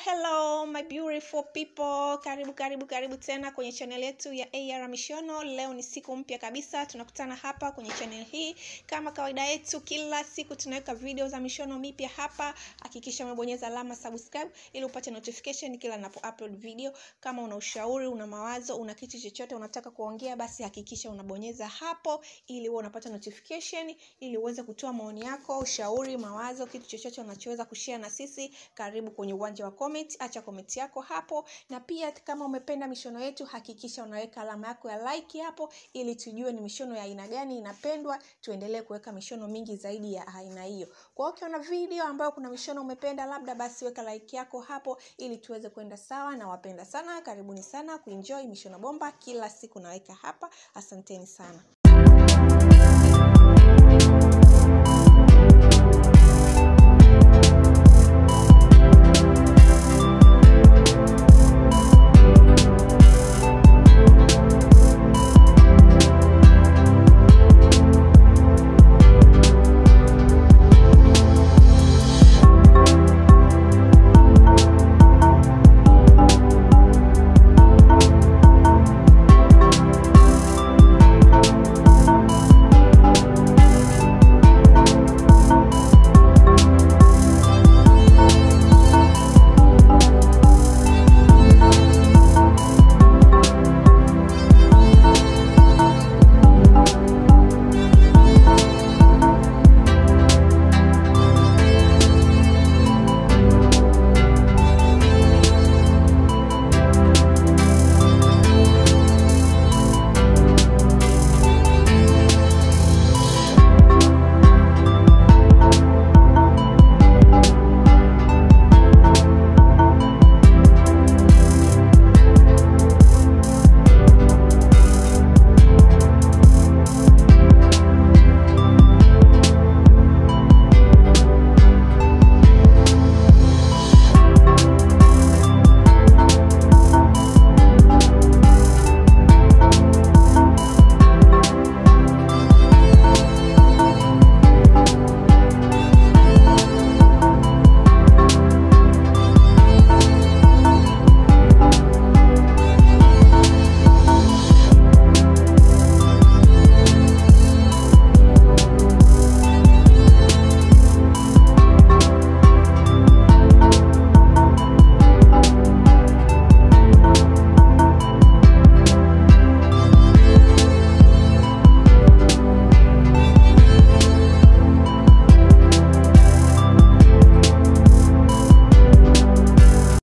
hello my beautiful people karibu karibu karibu tena kwenye channel yetu ya ar mishono leo ni siku mpya kabisa tunakutana hapa kwenye channel hii kama kawaida yetu kila siku tunaweka video za mishono mipya hapa hakikisha umebonyeza alama subscribe ili upate notification kila napo upload video kama una ushauri una mawazo una kitu chochote unataka kuongea basi hakikisha unabonyeza hapo ili uwe unapata notification ili uweze kutoa maoni yako ushauri mawazo kitu chochote unachoweza kushare na sisi karibu kwenye uwanja wa comment acha comment yako hapo na pia kama umependa mishono yetu hakikisha unaweka alama yako ya like hapo ili tujue ni mishono ya aina gani inapendwa tuendelee kuweka mishono mingi zaidi ya aina hiyo kwa hiyo ukiona video ambayo kuna mishono umependa labda basi weka like yako hapo ili tuweze kwenda sawa na wapenda sana karibuni sana kuenjoy mishono bomba kila siku naweka hapa asanteni sana